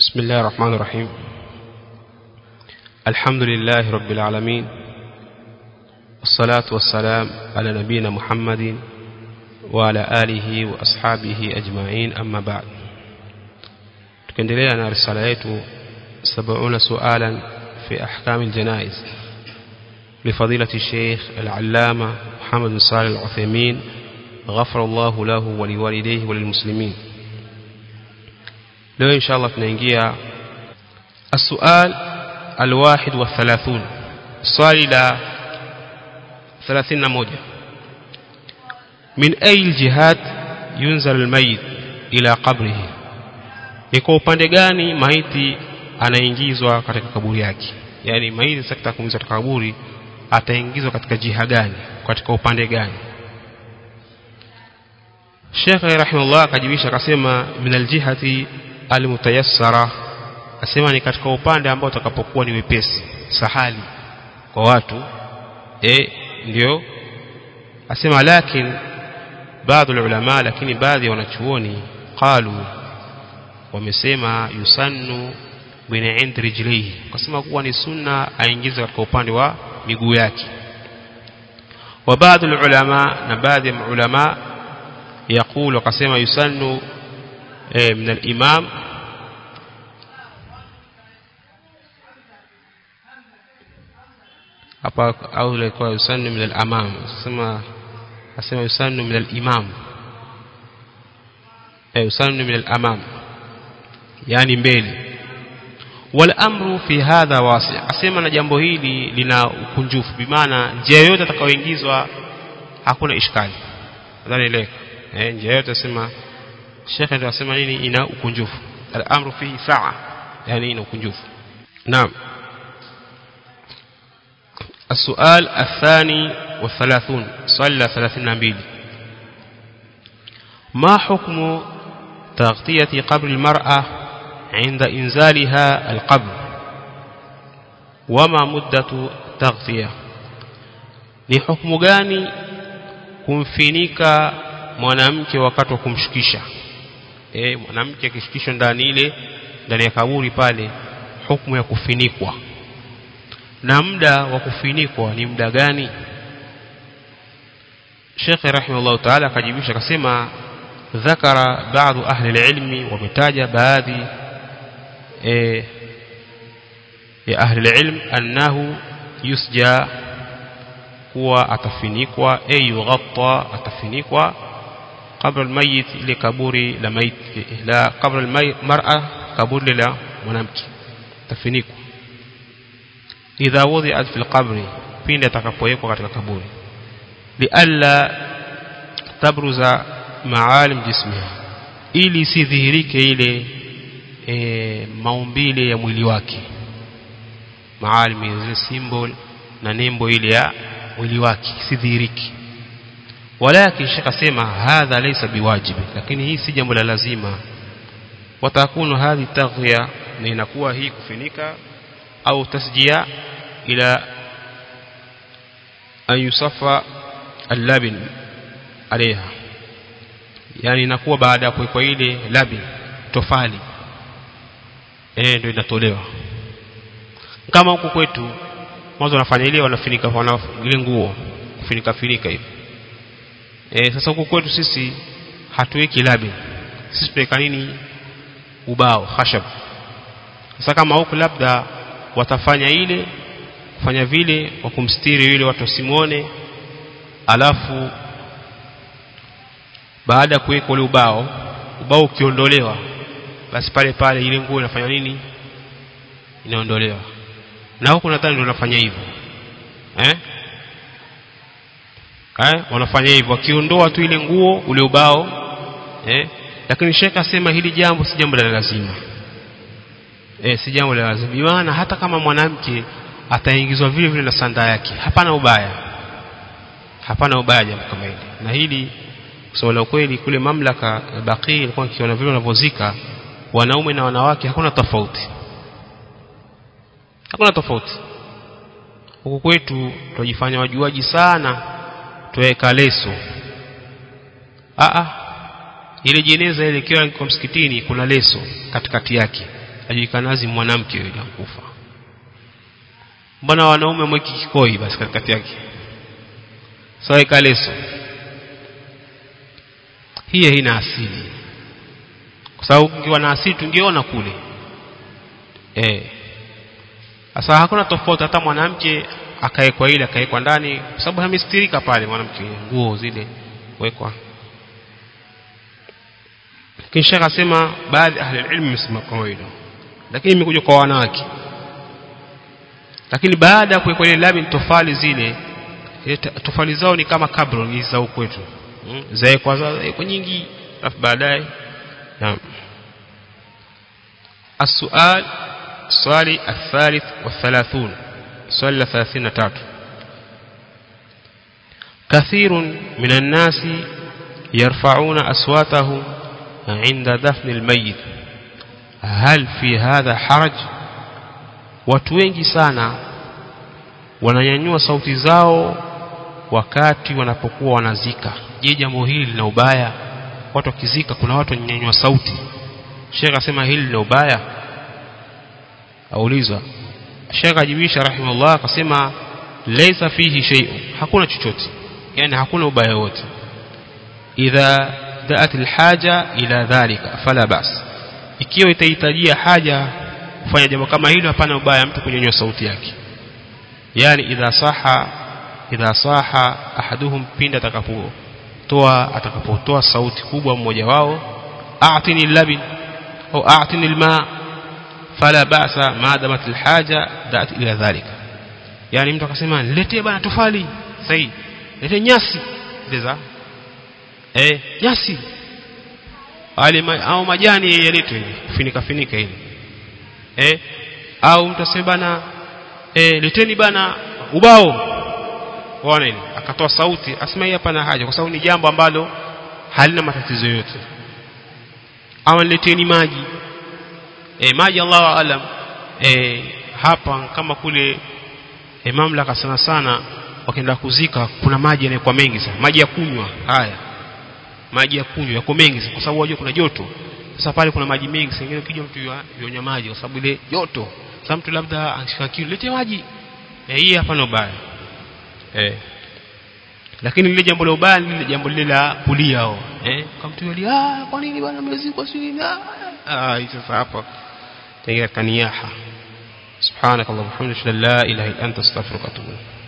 بسم الله الرحمن الرحيم الحمد لله رب العالمين والصلاة والسلام على نبينا محمد وعلى آله وأصحابه أجمعين أما بعد tukiendelea na risala yetu 70 sualan fi ahkam aljanaiz لفضيلة الشيخ العلامة محمد بن صالح العثيمين غفر الله له ولوالديه وللمسلمين leo insha Allah tunaingia السؤال الواحد والثلاثون swali la 31 من أي الجهات ينزل الميت إلى قبره ni kwa upande gani maiti anaingizwa katika kaburi yake yani maiti sasa kumizwa katika kaburi ataingizwa katika jiha gani katika upande gani Sheikh rahimahullah akajibisha akasema min aljihati almutayassara asema ni katika upande ambao utakapokuwa ni wepesi sahali kwa watu eh ndio asema lakin baadhi ulama lakini baadhi ya wanachuoni qalu wamesema yusannu min ind rijlihi kasema kuwa ni sunna aingize katika upande wa miguu yake wa baadhi ulama na baadhi ya ulama يقول وقسم يسن من الإمام أو يقول يسن من الأمام اسمع اسمع يسن من الإمام يسن من الأمام يعني mbele والامر في هذا واسع asema na jambo hili lina ukunjufu bimaana njia yoyote atakayoingizwa hakuna ishkali nadhani leo eh njia yote asema Sheikh ndio asema nini ina ukunjufu al-amru fihi sa'a yani ina ukunjufu naam السؤال الثاني والثلاثون صلى ثلاثين نبيل ما حكم تغطية قبر المرأة عند إنزالها القبر وما مدة تغطية ni hukumu gani kumfinika mwanamke wakati wa kumshikisha eh mwanamke akishikishwa ndani ile ndani ya kaburi pale hukumu ya kufinikwa na muda wa kufinikwa ni muda gani Sheikh rahimahullah ta'ala akajibisha akasema ذكر بعض أهل العلم ومتاج baadhi eh ya ahli العلم أنه يسجى kuwa atafinikwa ay yughatta atafinikwa qabla almayit ile kaburi la mayit la qabla almar'a kaburi la mwanamke atafinikwa idha wudi'at fil qabri pindi atakapowekwa katika kaburi lialla tabruza maalim jismiha ili sidhihirike ile e, maumbile ya mwili wake maalim zile symbol na nembo ile ya mwili wake sidhihiriki walakin shaka sema hadha laysa biwajibi lakini hii si jambo la lazima watakunu hadhi taghya na inakuwa hii kufinika au tasjia ila an yusafa al-labin alaiha yani inakuwa baada ya kuwekwa ile labin tofali eh ndio inatolewa kama huku kwetu mwanzo wanafanya ile wanafinika wana ile nguo kufinika finika hivi eh sasa huku kwetu sisi hatuweki labi sisi tuweka nini ubao khashab sasa kama huku labda watafanya ile kufanya vile wa kumstiri yule watu wasimuone alafu baada ya kuweka ule ubao ubao ukiondolewa basi pale pale ile nguo inafanya nini inaondolewa na huko nadhani ndio wanafanya hivyo eh eh wanafanya hivyo wakiondoa tu ile nguo ule ubao eh lakini Sheikh asema hili jambo si jambo la lazima eh si jambo la lazima maana hata kama mwanamke ataingizwa vile vile na sanda yake hapana ubaya hapana ubaya jambo kama hili na hili kusema la kweli kule mamlaka baqi ilikuwa kiona vile wanavyozika wanaume na wanawake hakuna tofauti hakuna tofauti huku kwetu tunajifanya wajuaji sana tuweka leso a a ile jeneza ile ikiwa kwa msikitini kuna leso katikati yake ajikanazi mwanamke yule kufa mbona wanaume mweki kikoi basi katikati yake sawa ikaleso hii haina asili kwa sababu ungewa na asili tungeona kule eh sasa hakuna tofauti hata mwanamke akaekwa ile akaekwa ndani kwa sababu hamestirika pale mwanamke nguo zile wekwa kisha akasema baadhi ahli ilmu wamesema kwa hilo lakini imekuja kwa wanawake lakini baada ya kuwekwa ile lami tofali zile tofali zao ni kama kabro ni za kwetu hmm? zaekwa zaekwa nyingi alafu baadaye naam السؤال السؤال الثالث والثلاثون سؤال الثلاثين تاتو كثير من الناس يرفعون أصواتهم عند دفن الميت هل في هذا حرج watu wengi sana wananyanyua sauti zao wakati wanapokuwa wanazika je jambo hili lina ubaya watu wakizika kuna watu wananyanyua sauti Sheikh asema hili lina ubaya aulizwa Sheikh ajibisha rahimahullah akasema laysa fihi shay'un hakuna chochote yani hakuna ubaya wote idha da'at alhaja ila dhalika fala bas ikiwa itahitajia haja kufanya jambo kama hilo hapana ubaya mtu kunyanyua sauti yake yani idha saha idha saha ahaduhum pinda atakapotoa atakapotoa sauti kubwa mmoja wao a'tini labin au a'tini alma fala ba'sa ma damat alhaja da'at ila dhalika yani mtu akasema niletee bana tofali sahi lete nyasi ndeza eh nyasi wale ma, au majani yaletwe hivi kufinika finika hivi eh au mtu aseme bana eh leteni bana ubao waona nini akatoa sauti asema hii hapana haja kwa sababu ni jambo ambalo halina matatizo yote au leteni maji eh maji Allahu aalam eh hapa kama kule eh, mamlaka sana sana wakienda kuzika kuna maji yanayokuwa mengi sana maji ya kunywa haya maji ya kunywa yako mengi kwa sababu wajua kuna joto sasa pale kuna maji mengi sengine ukija mtu yonywa maji kwa sababu ile joto sasa mtu labda anashika kiu lete maji eh hii hapa no baya eh lakini lile jambo la ubaya lile jambo lile la kulia hao eh kama mtu yali ah kwa nini bwana mmezikwa sisi ah hii sasa hapa tengea kaniyaha سبحانك اللهم وبحمدك لا اله الا انت استغفرك واتوب اليك